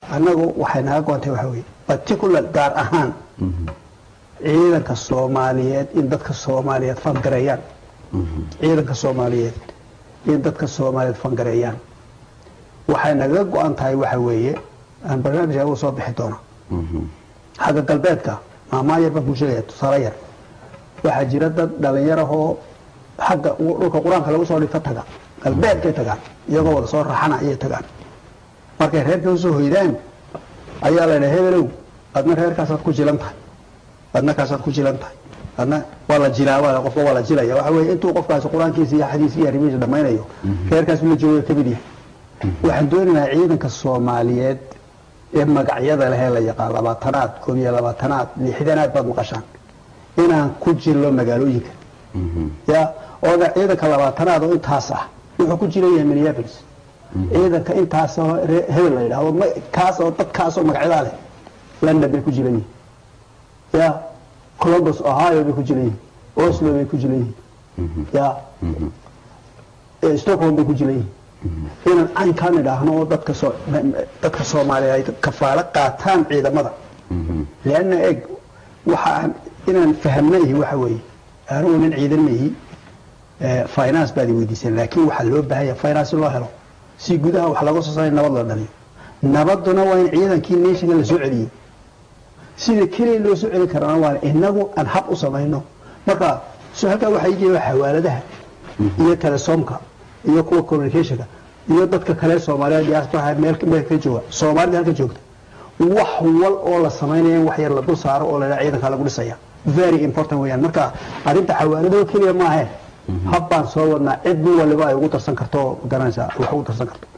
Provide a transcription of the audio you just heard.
annagu waxay naga goontay waxa weeye particular gaar ahaan ciidanka soomaaliyeed in dadka soomaaliyeed fangareeyaan ciidanka soomaaliyeed in dadka soomaaliyeed fangareeyaan waxay naga go-an tahay waxa weeye aan barnaamijka uga soo bixi doona xagga galbeedka maamaa yar baan kuu sheegaya tusaale yar waxaa jira dad dhalinyarahoo xagga dhulka qur-aanka lagu soo dhigto taga galbeedkay tagaan iyagoo wada soo raxana ayay tagaan markay reerka usoo hoydaan ayaa la dhaha hebelow adna reerkaasaad ku jilan tahay adna kaasaad ku jilan tahay adna waa la jilaa qofka waa la jilaya waxa weeye intuu qofkaasi qur-aankiisa iyo xadiiska iyo arrimihiisa dhammaynayo reerkaas la jooga ka mid yahay waxaan doonaynaa ciidanka soomaaliyeed ee magacyada lehee la yaqaan labaatanaad koob iyo labaatanaad lixdanaad baad maqashaan inaan ku jirno magaalooyinka ya ooda ciidanka labaatanaad oo intaas ah wuxuu ku jiran yahay minneapolis ciidanka intaasoo hebel la yidhahdo kaasoo dadkaasoo magacyadaa leh london bay ku jiran yihin ya columbus ohio bay ku jiran yihin oslo bay ku jiran yihin ya stockholm bay ku jiran yihin inaan caynkaan idhaahno oo dadka soo dadka soomaaliya ay kafaalo qaataan ciidamada leanna eg waxa aan inaan fahamnayihi waxa weeye anugu nin ciidan mayihi finance baad i weydiiseen laakiin waxaa loo baahanya finance loo helo si gudaha wax laga soo saaray nabad la dhaliyo nabaduna waa in ciidankii nationka la soo celiyo sida keliya loo soo celin karana waa inagu aan hab u samayno marka so halkaa waxaa igeeya xawaaladaha iyo telesoomka iyo kuwa communicationka iyo dadka kale soomaaliya diasporaha meel meel ka jooga soomaalida halka joogta wax wal oo la samaynaya in wax yar la dul saaro oo la ciidanka lagu dhisaya very important weeyaan marka arrinta xawaalado keliya maahe hab baan soo wadnaa cid waliba ay ugu darsan karto garanaysaa wax ugu darsan karto